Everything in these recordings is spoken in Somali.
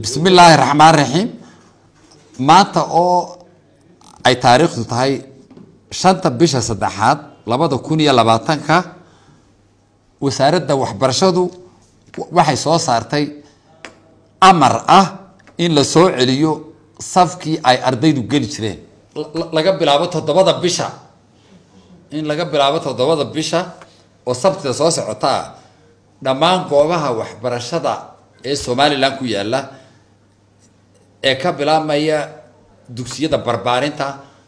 bismi illaahi raxmaan raxiim maanta oo ay taariikhdu tahay shanta bisha saddexaad labada kun iyo labaatanka wasaaradda waxbarashadu waxay soo saartay amar ah in la soo celiyo safkii ay ardaydu geli jireen laga bilaabo toddobada bisha in laga bilaabo toddobada bisha oo sabtida soo socota ah dhammaan goobaha waxbarashada ee somalilan ku yaala ee ka bilaabmaya dugsiyada barbaarinta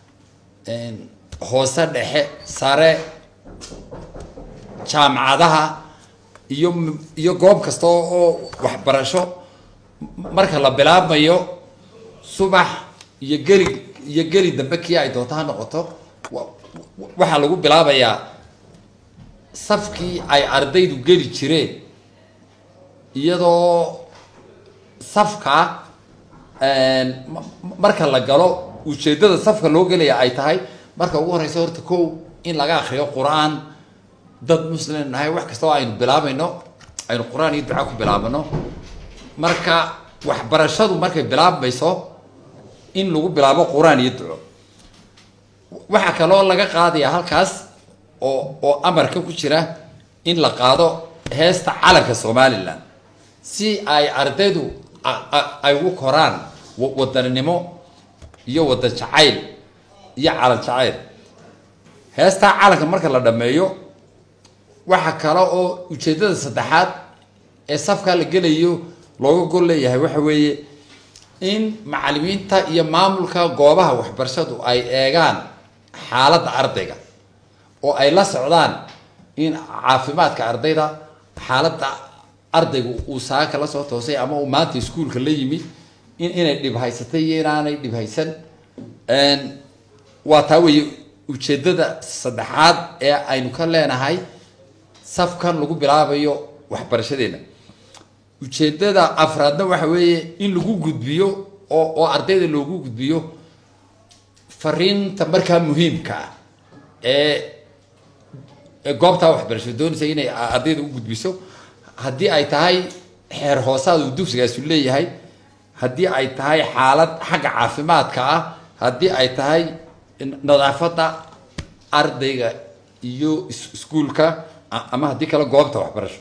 hoose dhexe sare jaamacadaha iyo iyo goob kasta oo waxbarasho marka la bilaabmayo subax iyo geli iyo geli dambe kii ay doonto ha noqoto waxaa lagu bilaabayaa safkii ay ardaydu geli jireen iyadoo safka marka la galo ujeedada safka loo gelaya ay tahay marka ugu horeysa horta kow in laga akriyo qur-aan dad muslim nahay wax kasta oo aynu bilaabayno aynu qur-aan iyo duca ku bilaabano marka waxbarashadu markay bilaabmayso in lagu bilaabo qur-aan iyo duco waxaa kaloo laga qaadaya halkaas oo oo amarka ku jira in la qaado heesta calanka somalilan si ay ardaydu ay ugu koraan wadaninimo iyo wadan jacayl iyo calan jacayl heestaa calanka marka la dhameeyo waxa kale oo ujeedada saddexaad ee safkaa la gelayo looga gol leeyahay waxa weeye in macalimiinta iyo maamulka goobaha waxbarashadu ay eegaan xaaladda ardayga oo ay la socdaan in caafimaadka ardayda xaaladda ardaygu uu saaka la soo toosay ama uu maanta iskuolka la yimi in inay dhib haysatay iyo inaanay dhib haysan waa taa weeye ujeedada saddexaad ee aynu ka leenahay safkan lagu bilaabayo waxbarashadeena ujeedada afraadna waxa weeye in lagu gudbiyo oo oo ardayda loogu gudbiyo fariinta markaa muhiimka ah ee goobtaa waxbarasho doonaysa inay ardayda u gudbiso haddii ay tahay xeer hoosaad uu dugsigaasu leeyahay haddii ay tahay xaalad xagga caafimaadka ah haddii ay tahay nadaafadda ardayga iyo iskuolka ama haddii kale goobta waxbarasho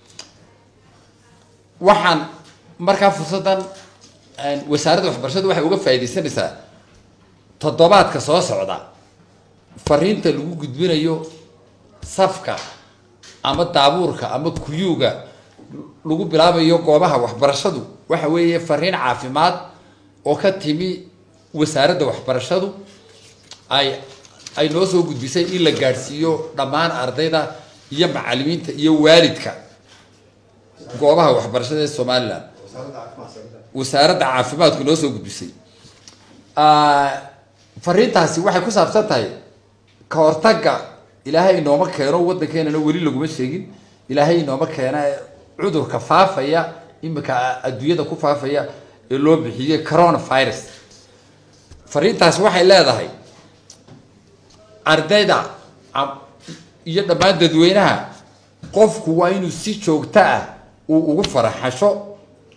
waxaan markaa fursaddan wasaaradda waxbarashadu waxay uga faaidaysanaysaa toddobaadka soo socda fariinta lagu gudbinayo safka ama daabuurka ama kuyuuga lagu bilaabayo goobaha waxbarashadu waxa weeye fariin caafimaad oo ka timi wasaaradda waxbarashadu ay ay noo soo gudbisay in la gaadhsiiyo dhammaan ardayda iyo macalimiinta iyo waalidka goobaha waxbarashada ee somalilan wasaaradda caafimaadku noo soo gudbisay fariintaasi waxay ku saabsan tahay ka hortagga ilaahay inooma keeno waddankeenana weli laguma sheegin ilaahay inooma keena cudurka faafaya imika adduunyada ku faafaya ee loo bixiyey coronavirus fariintaasi waxay leedahay ardayda iyo dhammaan dadweynaha qofku waa inuu si joogto ah uu ugu faraxasho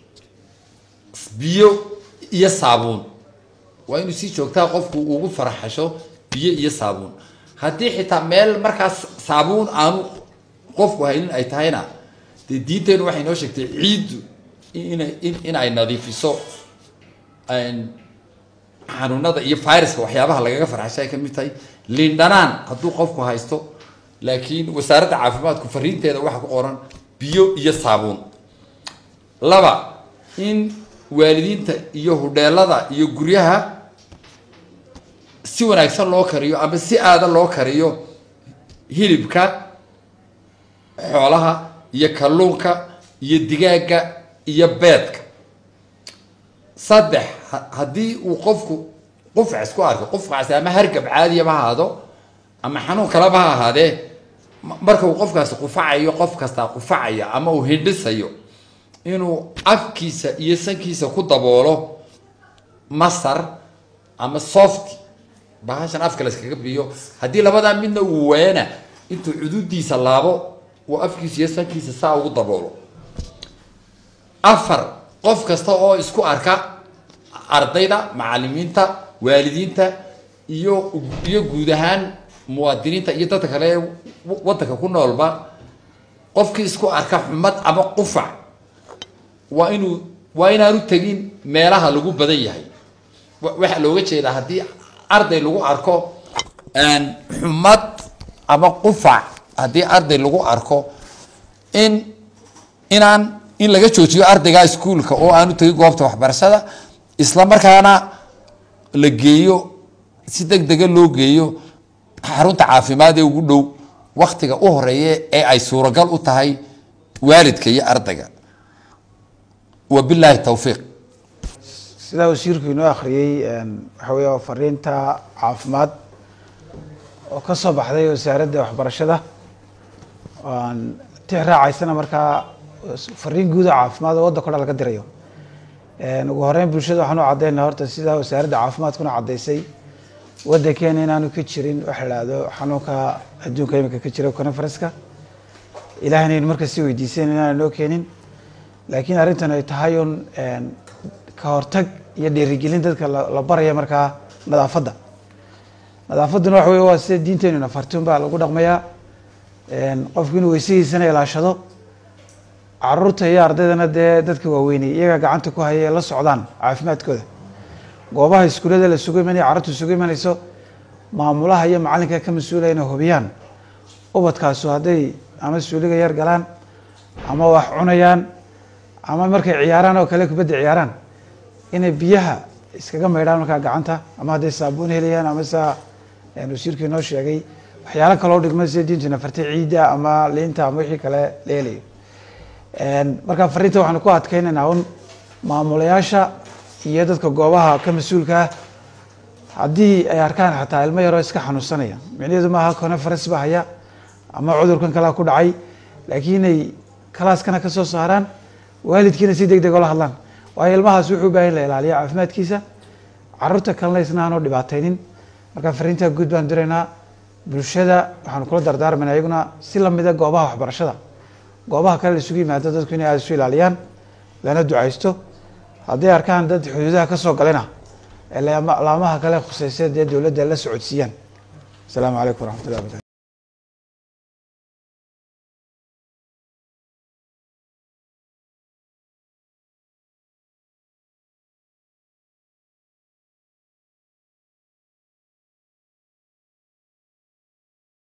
biyo iyo saabuun waa inuu si joogtaa qofku ugu faraxasho biyo iyo saabuun haddii xitaa meel markaas saabuun aanu qofku haynin ay tahayna dee diinteenu waxay noo sheegtay ciiddu ina in ay nadiifiso xanuunada iyo viruska waxyaabaha lagaga farxasho ay ka mid tahay liindhanaan hadduu qofku haysto laakiin wasaaradda caafimaadku fariinteeda waxaa ku qoran biyo iyo saabuun laba in waalidiinta iyo hudheelada iyo guryaha si wanaagsan loo kariyo ama si aada loo kariyo hilibka xoolaha iyo kalluunka iyo digaagga iyo beedka saddex haddii uu qofku qufcas ku arko qufkaasi ama hargab caadiyaba ha ahaado ama xanuun kaleba ha ahaadee marka uu qofkaasi qufacayo qof kastaa qufacaya ama uu hindhisayo inuu afkiisa iyo sankiisa ku daboolo masar ama soft bahashan afka la iskaga biyo haddii labadaa midna uu waana intuu cududiisa laabo uu afkiisa iyo sankiisa saa ugu daboolo afar qof kasta oo isku arka ardayda macalimiinta waalidiinta iyo iyo guud ahaan muwaadiniinta iyo dadka kale ee wadanka ku noolba qofkii isku arka xumad ama qufac waa inuu waa inaanu tegin meelaha lagu badan yahay waxaa looga jeedaa haddii arday lagu arko xumad ama qufac haddii arday lagu arko in inaan in laga joojiyo ardayga iskuolka oo aanu tegin goobta waxbarashada isla markaana la geeyo si deg dega loo geeyo xarunta caafimaad ee ugu dhow waktiga u horeeya ee ay suuragal u tahay waalidka iyo ardayga wabilaahi towfiiq sidaa wasiirku inoo akhriyey waxa weya waa fariinta caafimaad oo ka soo baxday wasaaradda waxbarashada aan tix raacaysana markaa fariin guuda caafimaad oo waddanka o dhan laga dirayo ugu horeyn bulshada waxaan u caddaynaa horta sidaa wasaaradda caafimaadkuna caddaysay waddankeena inaanu ka jirin waxa la ihahdo xanuunka adduunka imika ka jira conferenska ilahayna aynu marka si weydiisan inaana noo keenin laakiin arrintan ay tahay un ka hortag iyo dhiirigelin dadka la baraya markaa nadaafadda nadaafadduna waxa wey waa sida diinteenu nafartun baa lagu dhaqmayaa qofku inuu weysadiisana ilaashado caruurta iyo ardaydana dee dadka waaweynay iyagaa gacanta ku haya ee la socdaan caafimaadkooda goobaha iskuullada la sugu imanaya carruurta isugu imanayso maamulaha iyo macallinka ka mas-uulaya inay hubiyaan ubadkaasu hadday ama suuliga yar galaan ama wax cunayaan ama markay ciyaaraan oo kale kubadda ciyaaraan inay biyaha iskaga maydhaan markaa gacanta ama hadday saabuun helayaan ama saa wasiirku inoo sheegay waxyaalo kaloo dhigma sida diintu nafartay ciidda ama liinta ama wixii kale la helayo marka fariinta waxaanu ku adkeynaynaa un maamulayaasha iyo dadka goobaha ka mas-uulka ah haddii ay arkaan xataa ilmo yaroo iska xanuunsanaya micnaheedu maaha conference ba haya ama cudurkan kalea ku dhacay laakiin inay kalaaskana ka soo saaraan waalidkiina si deg deg ola hadlaan waayo ilmahaas wuxuu baahan la ilaaliya caafimaadkiisa caruurta kalena isna aanu dhibaataynin marka fariintaa guud baan diraynaa bulshada waxaanu kula dardaarmayna iyaguna si lamida goobaha waxbarashada goobaha kale la isugu yimaado dadku inay aada isu ilaaliyaan lana ducaysto hadday arkaan dad xuduudaha ka soo galena ee laamaha kale khuseysa dee dowladda la socodsiiyaan asalaamu calaykum waraxmat llah barkatu